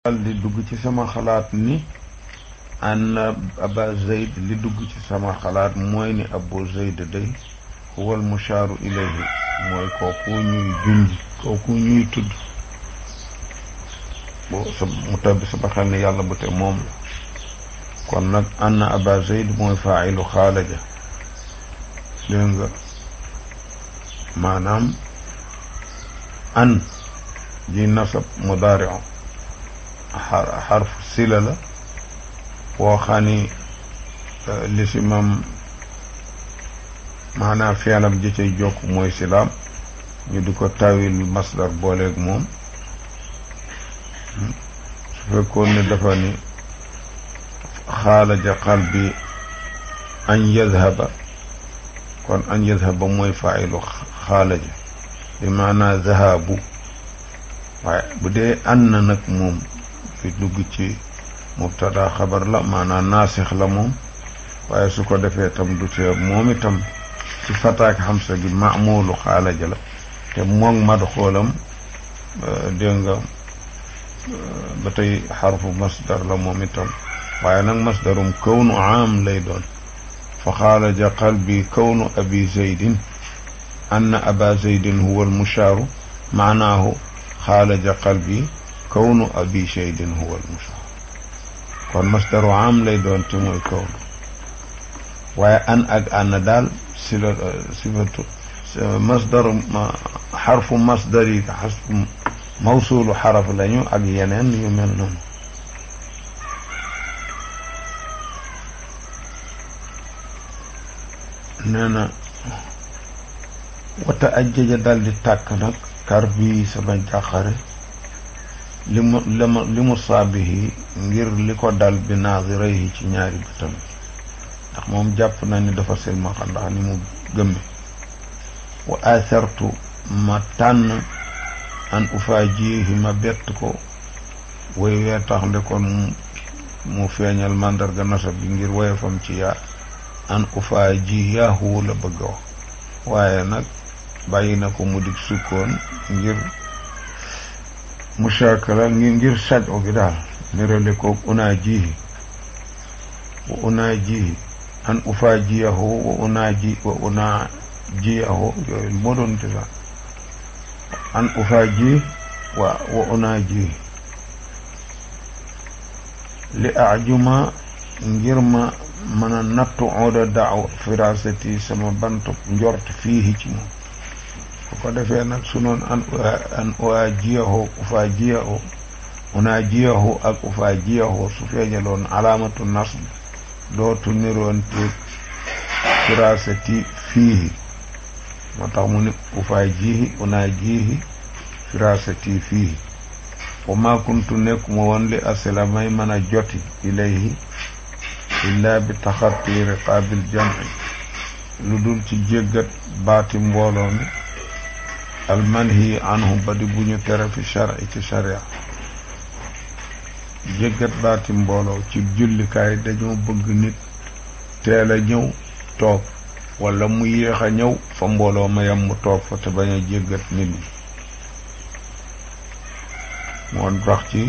li dugg ci sama xalaat ni an aba zayd li dugg ci sama xalaat mooy ni abu zayd day huwal mushaaru ilayhi mooy kooku ñuy junj kooku ñuy tudd bo sa mu tabbi sama xel ni yàlla bu te moom la kon nag anna aba zayd mooy faa'ilu xaalaja dégg nga maanaam an ji nasab mudaari'u xarfu sila la woo xam ni lisimam maanaam feenam ji cay jokk mooy silaam ñu di ko tawil masdar booleeg moom su fekkoon ne dafa ni xaalaja qalbi an yadhaba kon an yadhaba mooy faa'ilu xaalaja bi maanaa zahabu waaye bu dee an na nag moom fi dugg ci mubtada xabar la maanaam naasix la moom waaye su ko defee tam du tee moom itam ci fataak xamsa gi maamulu xaalaja la te moog mad xoolam dégg nga ba tey xarfu masdar la moom itam waaye nag masdarum kawnu aam lay doon fa xaalaja qalbi kawnu abi zaydin anna aba zaydin huwa almushaaru maanaahu xaalaja qalbi kawnu abi zaydin huwa almushaaru kon masdaru am lay doon te mooy kawnu waaye an ak an daal si la sifatu masdaru xarfu masdar yi xarfu mawsuulu xaraf lañu ak yeneen yu mel noonu nee na wata ajjaja dal di tàkk nag kar bii sama jàqare li mu li mu saabihi ngir li ko dal bi naadirayhi ci ñaari bëtam ndax moom jàpp na ni dafa silmaxa ndax ni mu gëmme wa athartu ma tànn an ufaajihi ma bett ko way wee tax nde kon mu feeñal màndarga nasab bi ngir woyefam ci yaa an ufaajiyahu la bëgg a wax waaye nag bàyyi na ko mu dig sukkoon ngir mushakala ngir ngir sajo gi daal nirale ko unaajihi wa unaajihi an ufaajiyahu wa unaaji wa unaajiyahu yooyu moo doon te sax an ufaaji wa wa unaaji li ajuma ngir ma mën a nattu ooda daaw firasati sama bantu njort fii ci moom bu ko defee nag su noon an an uajiyahu ufaajiyahu unaajiyahu ak ufaajiyahu su feeñaloon alaamatu nasb dootu niroon te firasati fii moo tax mu ne ufaajihi unaajihi firasati fii wa ma kuntu nekkuma woon li asila may mën a joti ilayhi illa bi taxatti riqaabil jamci lu dul ci jéggat baati mbooloo mi almanhi anhu ba di bu ñu tere fi shari ci sharia jéggat baati mbooloo ci jullikaay dañoo bëgg nit teel a ñëw toog wala mu yéex a ñëw fa mbooloo ma yam mu toog fa te bañ a jéggat nit ñi moo tax ci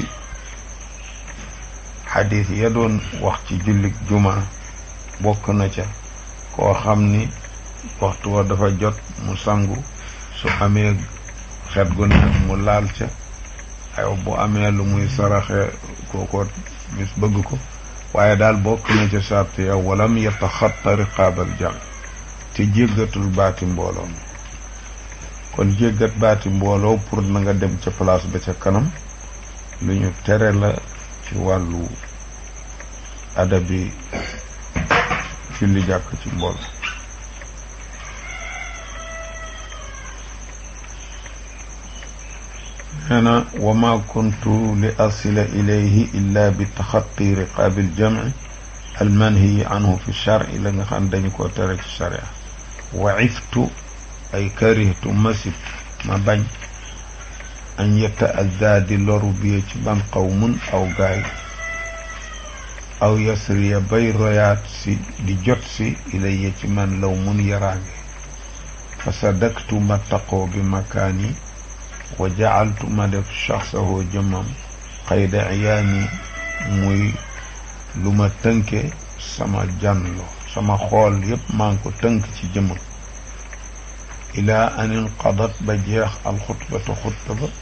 xadis ya doon wax ci jullik juma bokk na ca koo xam ni waxtu wa dafa jot mu sangu su amee xet gu neex mu laal ca ay bu amee lu muy saraxe kooko bis bëgg ko waaye daal bokk na ca sart ya walam yataxatta riqaabal jam te jéggatul baati mbooloo mi kon jéggat baati mbooloo pour na nga dem ca place ba ca kanam lu ñu tere la ci wàllu adabi julli jàkk ci mbooloo nee na wa ma kuntu li asila ilayhi illa bi taxatti riqaabil jamci almanhiyi anhu fi shari la nga xam dañu ko tere ci sharia wa iftu ay karihtu masib ma bañ an yetta addaa di loru biye ci ban qawmun aw gaay aw yasriya bay royaat si di jot si ilayya ci man law mun yaraange fa sadaktu ma taqoo bi makaani wa jacaltu ma def shaxsahu jëmmam qayda iyaani muy lu ma tënke sama janlo sama xool yépp maa ngi ko tënk ci jëmm ilaa an inqadat ba jeex alxutbatu xutba ba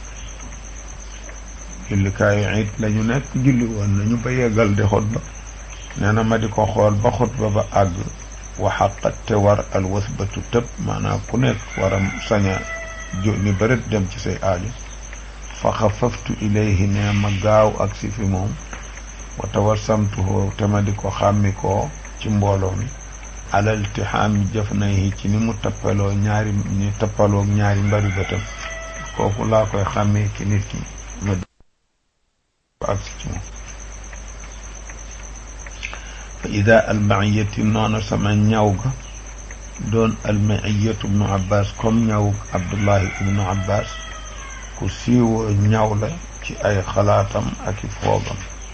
jullikaayu it la ñu nekk julli woon nañu ba yeggal di xutba nee na ma di ko xool ba xutba ba àgg waxaqat te war al wasbatu tëb maanaam ku nekk war a saña jo ni bërit dem ci say aajo fa xafaftu ilayhi ne ma gaaw ak si fi moom wa tawassamtuhu te ma di ko xàmmi koo ci mbooloo mi alal tixaami jëf nay ci ni mu tappaloo ñaari ni tappaloo ñaari mbari bëtam kooku laa koy xàmmee ki nit ki ma di ko agsi ci moom fa ida almaiyati noonu sama ñaw ga doon almaiyatu ibnu abbas comme ñaw abdullahi ibnu abbas ku siiwoo ñaw la ci ay xalaatam ak i foogam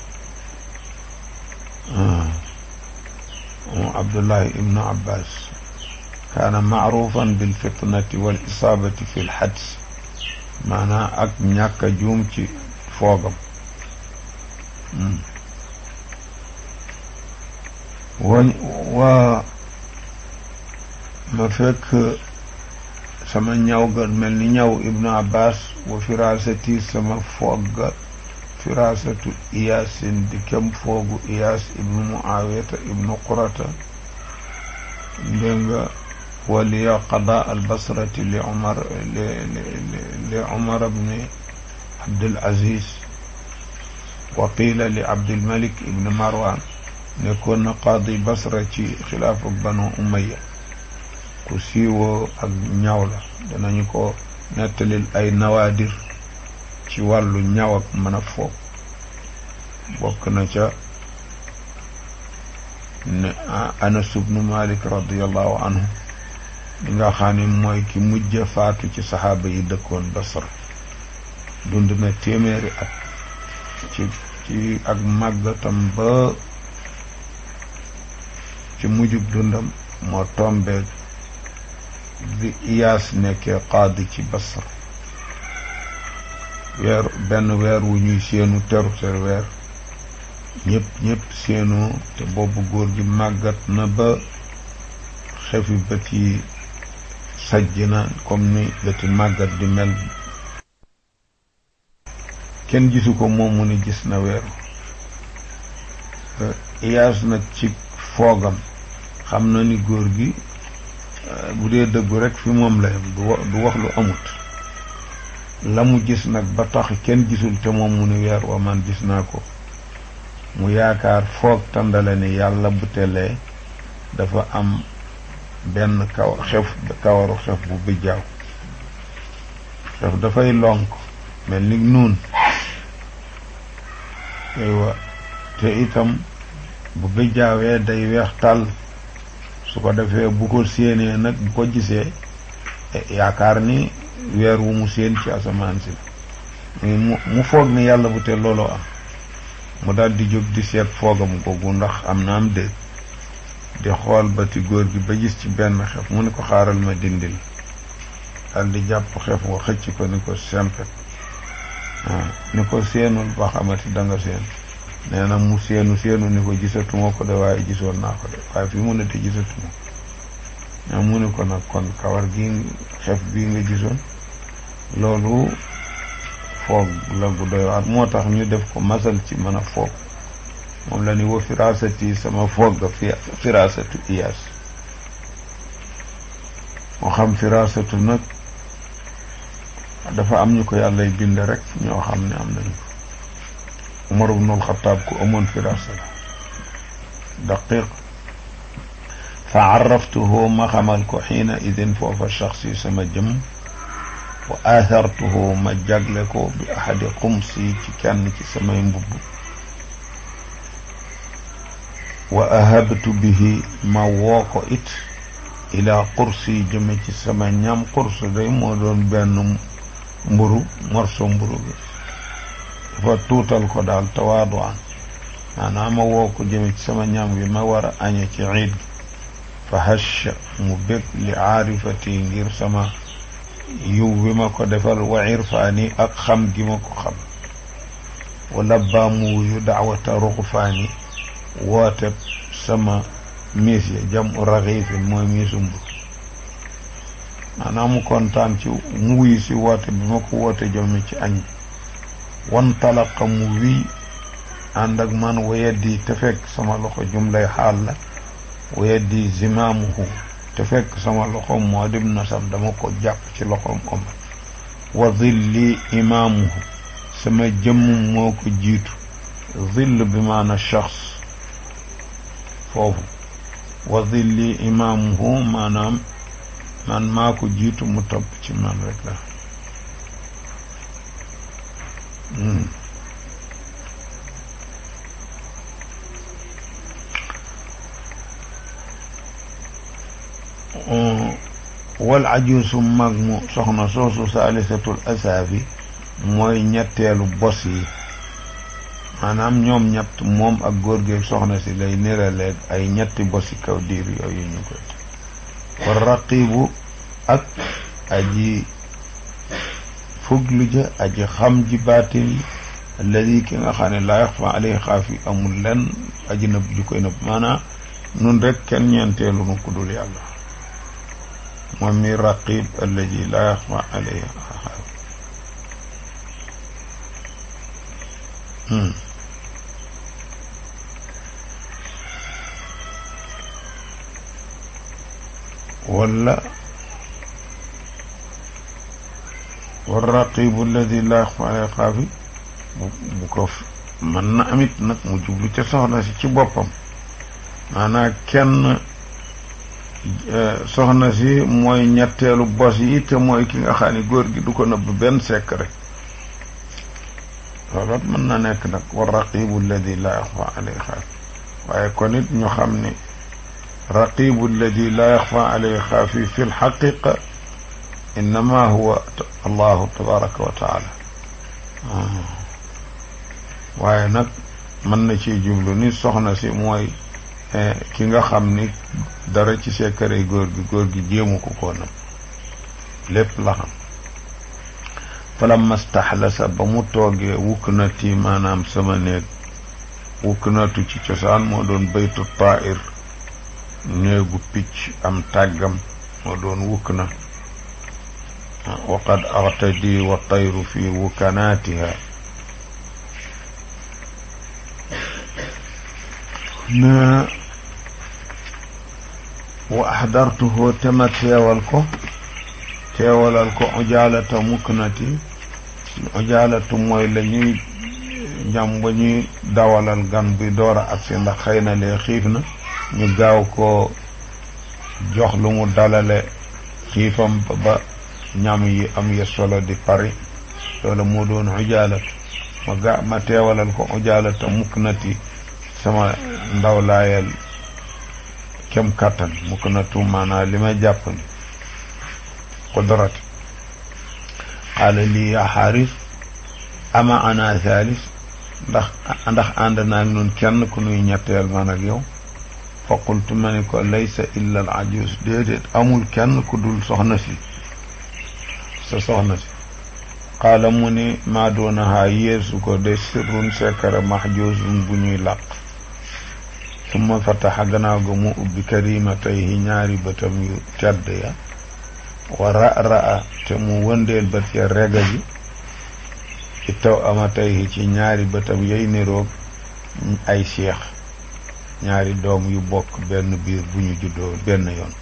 moom abdullahi ibnu abbas kaana maarufan bilfitnati wal isaabati fi lxads maanaa ak ñàkk a juum ci foogam wa waa ma fekk sama ñaw ga mel ni ñaw ibnu abbas wa firasati sama foog ga firasatu iyaasin di kem foogu iyaas ibnu muawiyata ibnu qurata dégg nga waliya qada albasrati li umar li li umar bni abdul aziz wa qiila li abdulmalik ibnu marwan nekkoon na qaadi basra ci xilaafa banu umaya ku siiwoo ak ñaw la danañu ko nettalil ay nawaadir ci wàllu ñaw ak mën a foog bokk na ca ne anas ibnu malik radiallahu anhu li nga xam ne mooy ki mujj faatu ci saxaaba yi dëkkoon basra dund na téeméeri at ci ci ak màggatam ba ci mujjub dundam moo tombeeg bi iyaas nekkee qaadi ci basra weer benn weer wu ñuy seenu teru ter weer ñëpp ñëpp seenu te boobu góor gi màggat na ba xefi bët yi sajj na comme ni bëti màggat di mel kenn gisu ko moom mu ni gis na weeru iyaas nag ci foogam xam na ni góor gi bu dee dëggu rek fi moom la yem du wax lu amut la mu gis nag ba tax kenn gisul te moom mu ni weer wa man gis naa ko mu yaakaar foog tàndale ni yàlla bu telee dafa am benn kaw xef kawaru xef bu bijjaaw xef dafay lonk mel ni nuun aywa te itam bu bijjaawee day weex tàll su ko defee bu ko séenee nag bu ko gisee yaakaar ni weer wu mu séen ci asamaan si mu mu foog ni yàlla bu te looloo am mu daal di jóg di seet foogam googu ndax am na am déet di xool bati góor gi ba gis ci benn xef mu ni ko xaaral ma dindil daal di jàpp xef wa xëcc ko ni ko sempet waaw ni ko seenul ba xamati da nga seen nee na mu seenu seenu ni ko gisatuma ko de waaye gisoon naa ko de waaye fi mu ne te gisatuma ñaa mu ni ko nag kon kawar gi xef bii nga gisoon loolu foog la gu doy waar moo tax ñu def ko masal ci mën a foog moom la ni wa firasati sama foog ga fi firasatu iyaas moo xam firasatu nag dafa am ñu ko yàllay bind rek ñoo xam ne am nañu ko Umar ibnul Xataab ku amoon firasa la daqiq fa arraftuhu ma xamal ko xiina idin foofa shaxsi sama jëm wa aathartuhu ma jagle ko bi ahadi xumsi ci kenn ci samay mbubb wa ahabtu bihi ma woo ko it ila qursi jëme ci sama ñam qurs day moo doon benn mburu morso mburu bi dafa tuutal ko daal tawaadu an maanaam ma woo ko jëme ci sama ñam gi ma war a añe ci ciid gi fa hash mu bég li aarifati ngir sama yiw bi ma ko defal wa irfaani ak xam gi ma ko xam wala baamu wuyu daawata ruxufaani woote sama miis ya jam u raxiifin mooy miisum bu maanaam mu kontaan ci mu wuyu si woote bi ma ko woote jome ci añ wan talaqa mu wiy ànd ak man wayaddi te fekk sama loxo jumlay xaal la wayaddi zimaamuhu te fekk sama loxo moo dim nasam dama ko jàpp ci loxoom omat wa zilli imaamuhu sama jëmm moo ko jiitu zill bi maana shaxs foofu wa zilli imaamuhu maanaam man maa ko jiitu mu topp ci man rek la wal ajuusu mag mu soxna soosu saalisatul asaafi mooy ñetteelu bos yi maanaam ñoom ñett moom ak góor gi soxna si lay niraleeg ay ñetti bosi kaw diir yooyu ñu koy war raqibu ak aji fuglu ja aji xam ji baatin yi alladi ki nga xam ne laa yaxfa alayhi xaafi amul lenn aji nëbb ju koy nëbb maanaam nun rek kenn ñeenteelu nu ku dul yàlla moom mi raqib alladi laa yaxfa alayhi xaafi wala warraqibu alladi laa yaxfa alayhi xaafi bu ko mën na amit nag mu jublu ca soxna si ci boppam maanaam kenn soxna si mooy ñetteelu bos yi te mooy ki nga xam ne góor gi du ko nëbb benn secret loolu mën na nekk nag warraqibu alladi laa yaxfa alayhi xaafi waaye kon it ñu xam ne raqibu alladi laa yaxfa alayhi xaafi fi lxaqiqa innama huwa allahu tabaraka wa taala waaye nag mën na ciy jublu ni soxna si mooy ki nga xam ni dara ci sekkare góor gi góor gi jéemu ko koo nam lépp la xam falamma staxlasa ba mu toogee wukk na ti maanaam sama néeg wukk natu ci cosaan moo doon baytu taa'ir néegu picc am tàggam moo doon wukk na waqad artadi wa tayru fi wukanaatiha na wa axdartuhu te ma teewal ko teewalal ko ujaalata muknati ujaalatu mooy la ñuy ñam ba ñuy dawalal gan bi door a agsi ndax xëy na lee xiif na ñu gaaw ko jox lu mu dalale xiifam ba ñam yi am ya solo di pari loolu moo doon ujaalatu ma ga ma teewalal ko ujaalata muknati sama ndaw laayal kem kàttan muknatu maanaa li may jàpp ni qudrati qaala lii yaa xaaris ama ana thalis ndax ndax ànd naag nun kenn ku nuy ñetteel man ak yow fa qultu ma ni ko laysa illa al ajus déedéet amul kenn ku dul soxna si sa soxna si qaala mu ni maa doonahaa yéesu ko de sirrun sekara maxjuusun bu ñuy làq summa fataxa gannaaw ga mu ubbi karimatayhi ñaari bëtam yu tedd ya wa ra-ra-a te mu wëndeel bët ya rega ji ci taw amatayhi ci ñaari bëtam yay niroog ay seex ñaari doom yu bokk benn biir bu ñu juddoo benn yoon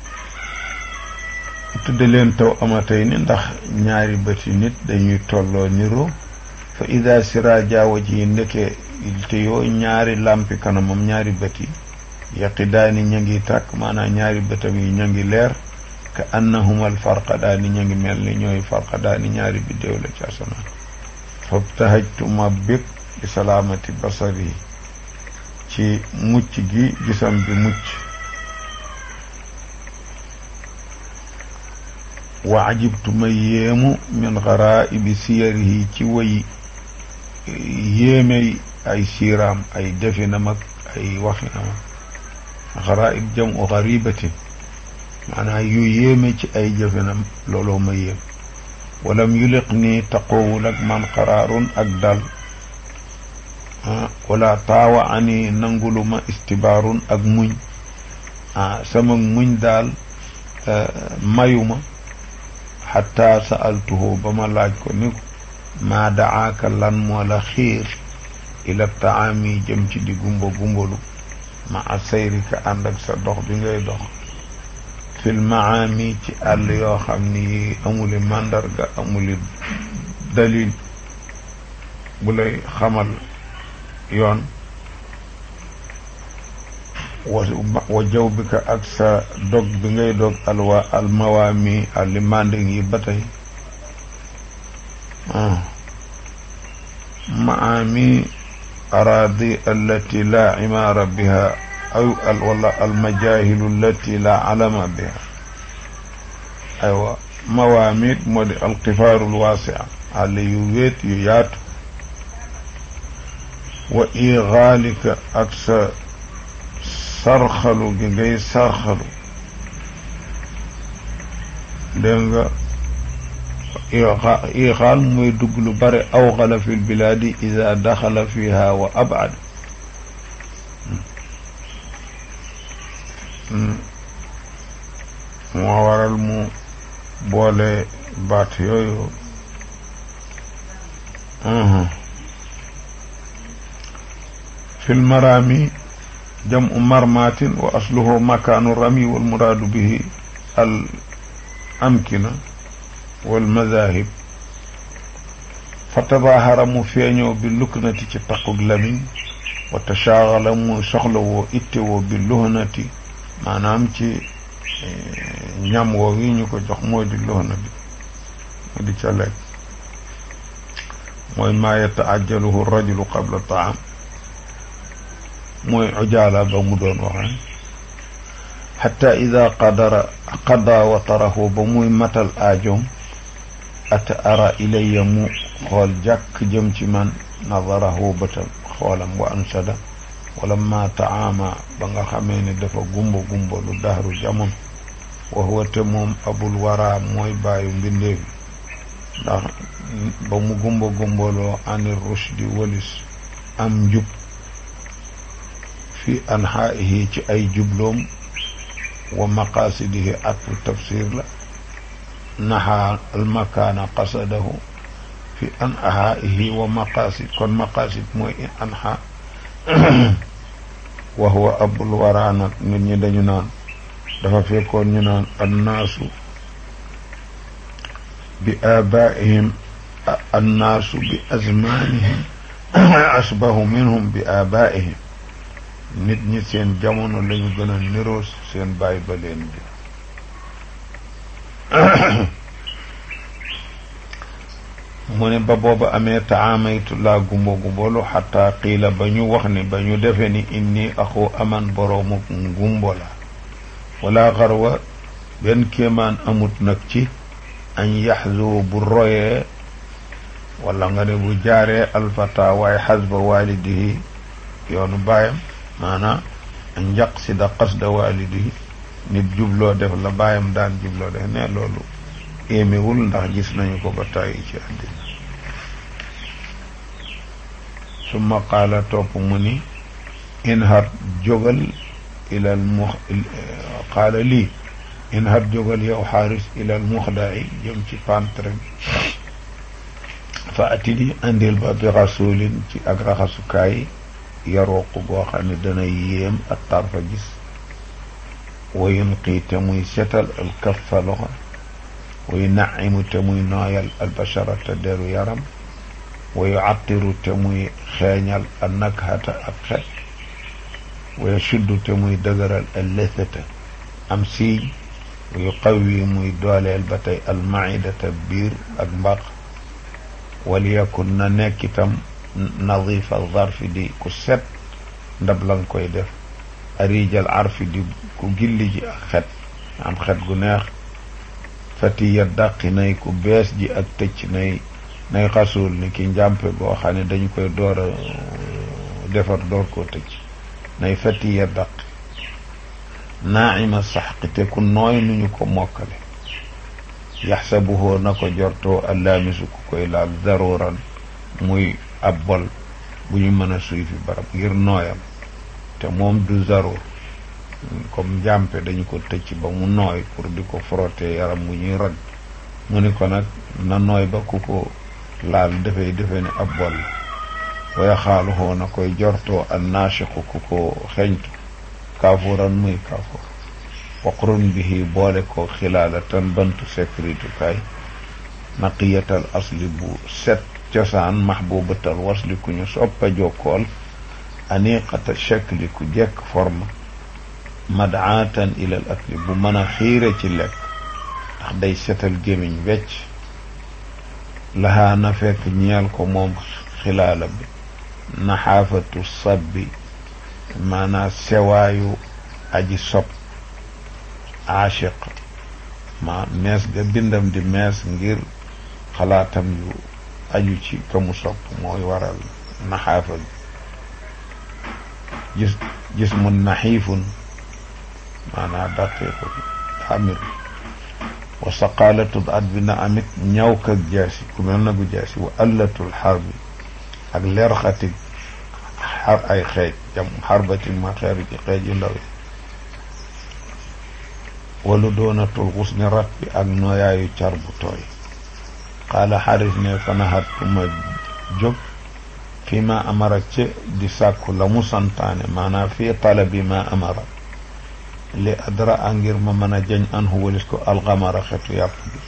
tudde leen taw amatay ni ndax ñaari bëti nit dañuy tolloo niroo fa ida siraja waji ndeke te yoo ñaari lampi kanamam ñaari bët yi yaqidaani ña ngi tàkk maanaam ñaari bëtam yi ña ngi leer ka annahuma alfarqadaani ña ngi mel ni ñooy farqadaani ñaari biddéew la ci asamaan fabtahajtu ma bég bi salaamati basari ci mucc gi gisam bi mucc wa ajibtu ma yéemu min garaibi siyarihi ci way yéemey ay siiraam ay definam ak ay waxinam ak garaib jamu garibatin maanaam yu yéeme ci ay jëfinam looloo ma yéem walam yuliq nii taqoowul ak man qaraarun ak dal wala taawa ani nanguluma istibaarun ak muñ ah sama muñ daal mayuma xataa sa'altuhu ba ma laaj ko ni ko maa dacaaka lan moo la xiir ila taami jëm ci di gumba gumbalu ma a sayrika ànd ak sa dox bi ngay dox fil maami ci àll yoo xam ni yi amuli màndarga amuli dalil bu lay xamal yoon wa jaw bi ka ak sa dog bi ngay dog alwa almawaami alli manding yi ba tey maami araadi allati la imaara biha aw wala almajahilu allati la alama biha aywa mawaamit moo di alqifaaru lwaasia àll yu wéet yu yaatu wa igaalika ak sa sarxalu gi ngay sarxalu dégg nga ixaal muy dugg lu bare awxala fi lbilaadi ida daxala fiha wa abad moo waral mu boole baat yooyu fi lmaraami jamu marmatin wa asluhu makaanu rami walmuraadu bihi al amkina walmadahib fa tabaahara mu feeñoo bi luknati ci taqug lamiñ wa tashaagala mu soxla woo itte woo bi luhnati maanaam ci ñam woo wi ñu ko jox mooy di luhna bi mu di ca lekk mooy maa yataajjaluhu rajulu qabla taam mooy ujaala ba mu doon waxee xatta ida qadara qada watarahu ba muy matal aajoom ata ara ilayya mu xool jàkk jëm ci man nadarahu bëtam xoolam wa ansada wala ma taama ba nga xamee ne dafa gumba gumba lu dahru jamon wa huwa te moom abul wara mooy bàyyu mbindeefi ndax ba mu gumba gumbaloo anir rushdi walis am njub fi anxaa'ihi ci ay jubloom wa maqaasidihi atfu tafsir la naxaa almakaana qasadahu fi anxaa'ihi wa maqaasid kon maqaasid mooy anxaa wa huwa abul waraa nag nit ñi dañu naan dafa fekkoon ñu naan annaasu bi aabaa'ihim annaasu bi azmaanihim asbahu minhum bi aabaa'ihim nit ñi seen jamono lañu gën a niroo seen baay ba leen bi mu ne ba booba amee taamaytu laa gumba gumbalu xataa qiila ba ñu wax ne ba ñu defe ni inni axu aman boroomu gumbo la wala xarwa benn kéemaan amut nag ci añ yaxzu bu royee wala nga ne bu jaaree alfata waaye xasba waalidihi yoonu baayam maanaam njaq si da qasda waalidihi nit jubloo def la baayam daan jubloo def ne loolu éemewul ndax gis nañu ko ba tàyyi ci àddina summa qaala topp mu ni inhar jógal ilal mu qaala lii inhar jógal yow xaaris ilal muxdaay jëm ci pantre bi fa atini andil ba bi rasulin ci ak raxasukaay yarooq boo xam ne dana yéem ak tarfa gis wayun qii te muy setal al kaffa loxo wayu naimu te muy nooyal albashara te deru yaram wayu attiru te muy xeeñal al nakhata ak xet wayu shuddu te muy dëgëral al lethata am siiñ wayu qawwi muy dooleel ba tey al maidata biir ak mbaq waliyakun na nekk itam nadifa zarfi di ku set ndab la nga koy def arijal arfi di ku gilli ji ak xet am xet gu neex fatiya dàqi nay ku bees ji ak tëcc nay nay xasuul ni ki njàmpe goo xam ne dañu koy door a defar door koo tëcc nay fatiya dàqi naaima saxqi te ku nooy nu ñu ko mokkale yaxsabuhoo na ko jortoo allaamisu ku koy laal daruran muy ab bol bu ñu mën a suy fi barab ngir nooyam te moom du zaroor comme njàmpe dañu ko tëcc ba mu nooy pour di ko frotter yaram mu ñuy rag mu ni ko nag na nooy ba ku ko laal dafay defe ne ab bol waya xaaluxoo na koy jortoo an naashiqu ku ko xeñtu kaafuran muy kaafoor waqrun bihi boole ko xilaala tan bantu sécurité kaay naqiyatal asli bu set cosaan mahbubatal wasli ku ñu soppa jokkool aniqata shakli ku jekk forme madaatan ilal akli bu mën a xiire ci lekk ndax day setal gémiñ wecc lahaa na fekk ñeel ko moom xilaala bi naxaafatu sabbi maanaa sewaayu aji sob aashiq ma mees ga bindam di mees ngir xalaatam yu aju ci ka mu sopp mooy waral naxaafa bi gis gis mu naxiifun maanaa daqiiqu xamir wa saqaalatul at bi na amit ñaw kak jaasi ku mel na gu jaasi wa allatul xar bi ak leer xatig xar ay xeej jam xarbatin ma xeeru ci xeej yu ndaw yi walu doonatul xus ni rat bi ak nooyaayu car bu tooy xaala xaris ne fanaxat ku ma jóg fi ma amara ci di sàkku la mu santaane maanaam fii talabi ma amara li adra a ngir ma mën a jañ an walis ko alxamara xetu yàpp bi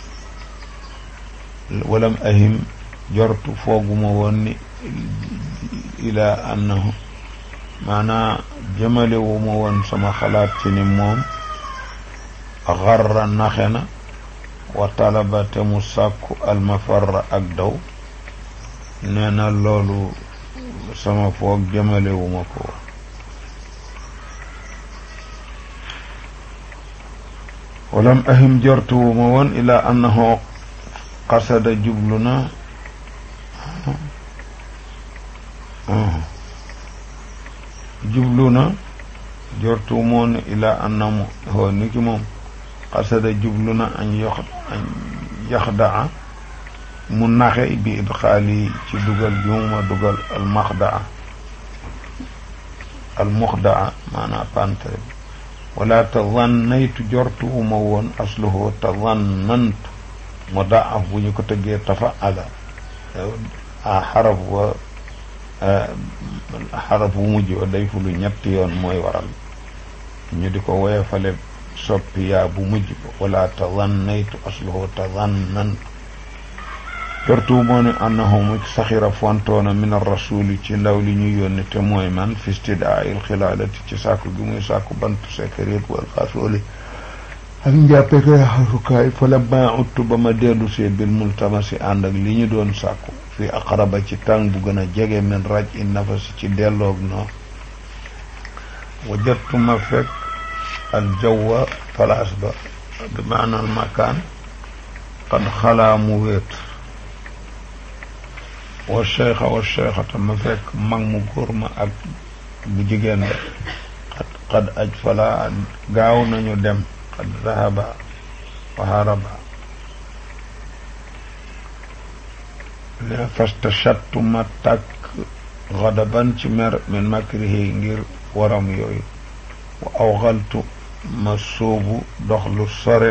walam ahim jortu fooguma woon ni ila annahu maanaa jëmalewuma woon sama xalaat ci ni moom xarra naxe na wa talaba te mu sàkku almafarra ak daw nee na loolu sama foog jëmalewuma ko woon walam ahim jortuwuma woon ila annahu qasada jublu na jublu na jortu moon ila annamu hoo ni ki moom qasada jublu na an yox an yaxdaa mu naxe bi idxaali ci dugal bi mu ma dugal almaxdaa almuxdaa maanaa pantre bi wala tazannaytu jortu uma woon asluhu tazannantu mu daaf bu ñu ko tëggee tafaala a xaraf wa xaraf bu mujj wa day fulu ñetti yoon mooy waral ñu di ko woyefale soppi yaa bu mujj ba wala tazannaytu asluhu tazannantu jortu moo ne annahu mu saxira fontoona min arrasuli ci ndaw li ñu yónni te mooy man fi stidaa il xilaalati ci sàkku gi muy sàkku bantu sekkarit wal xasooli ak njàppe koy xasukaay fa la ma uttu ba ma dellu see bil multamasi ànd ak li ñu doon sàkku fi aqraba ci tàng bu gën a jege min raj i nafasi ci delloog noo wajattu ma fekk al jawwa place ba bi maanaal makaan qad xalaa mu wéet wa cheikha wa cheikhata ma fekk mag mu góor ma ak bu jigéen ba xad xad aj fala gaaw nañu dem xad zahaba wa haraba ne fastashattu ma tàkk xadaban ci mer min makrihi ngir waram yooyu wa awxaltu ma sóobu dox lu sore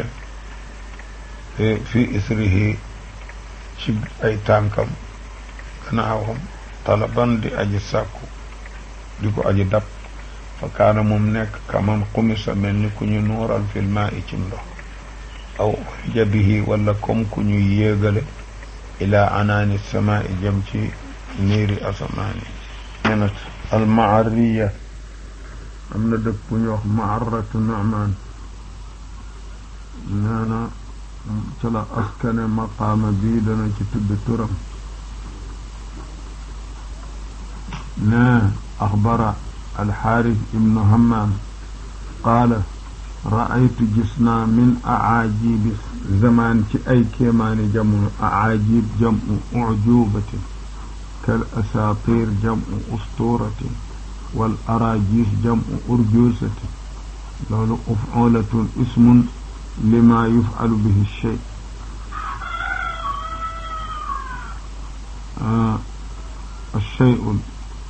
fi isrihi ci ay tànkam gannaawam talaban di aji sàkku di ko aji dab fa kaana moom nekk kaman xumisa mel ni ku ñu nuural filma i cim ndox aw jabihi wala comme ku ñu yéegale ila anaani sama i jëm ci niiri asamaani nenat almaariya am na dëkk bu ñu wax maaratu namaan nee na ca la askane maqaama bii dana ci tudd turam ne axbara alxaaris ibnu hammam qaala raaytu gis naa min acaajibi zamaan ci ay kéemaani jamono acaajib jamu ujubatin kal asaatir jamu usturatin wal araajis jamu urjusatin loolu ufulatun ismun lima yufcalu bihi shay الشيء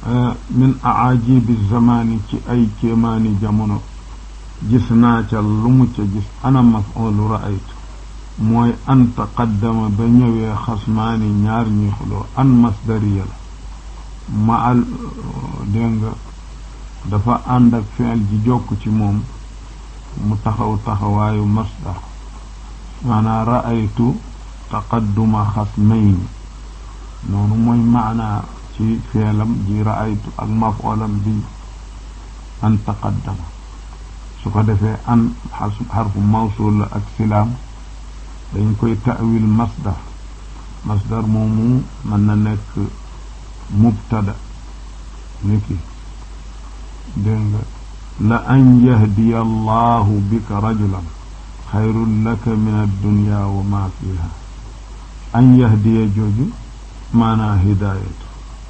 min aajibi zamani ci ay kéemaani jamono gis naa ca lu mu ca gis ana maf'ulu ra'aytu mooy an taqaddama ba ñëwee xasmaani ñaar ñuy xuloo an masdariya la ma al dégg nga dafa ànd ak fi'il ji jokk ci moom mu taxaw taxawaayu masdar maanaa ra'aytu taqadduma xasmayni noonu mooy maanaa ci feelam ji ra'aytu ak maf'ulam bi an taqaddama su ko defee an xarfu mawsul la ak silaam dañ koy ta'wil masdar masdar moomu mën na nekk mubtada niki dégg nga la an yahdiya allahu bika rajulan xayrun laka min addunya wa ma fiha an yahdiya jooju maanaa hidaayatu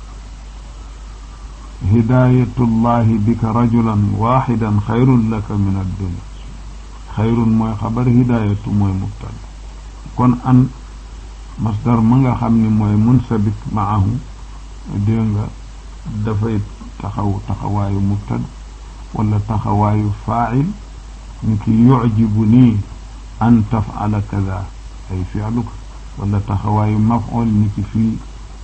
hidaayatullahi bika rajulan waaxidan xayrun laka min addunya xayrun mooy xabar hidaayatu mooy mubtada kon an masdar ma nga xam ni mooy munsabik maahu dégg nga dafay taxaw taxawaayu mubtada wala taxawaayu faa'il ni ki yucjibu nii an tafcala kada ay fi'luka wala taxawaayu maf'ul ni ki fii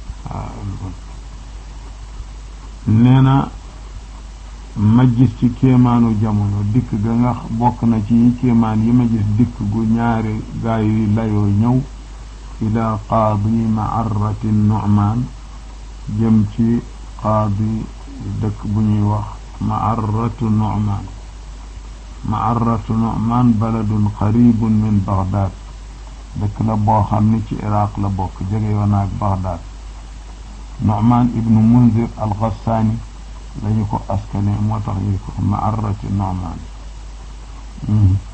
nee na ma gis ci kéemaanu jamono dikk ga nga bokk na ci kéemaan yi ma gis dikk gu ñaari gaa yi layoo ñëw ila qaadi maarrati nu'maan jëm ci qaadi dëkk bu ñuy wax maarratu nu'maan maarratu nu'maan baladun qaribun min baghdad dëkk la boo xam ni ci iraq la bokk jege yoon ak baghdad nu'maan ibnu munzir al-ghassaani lañu ko askane moo tax ñu ko maarrati nu'maan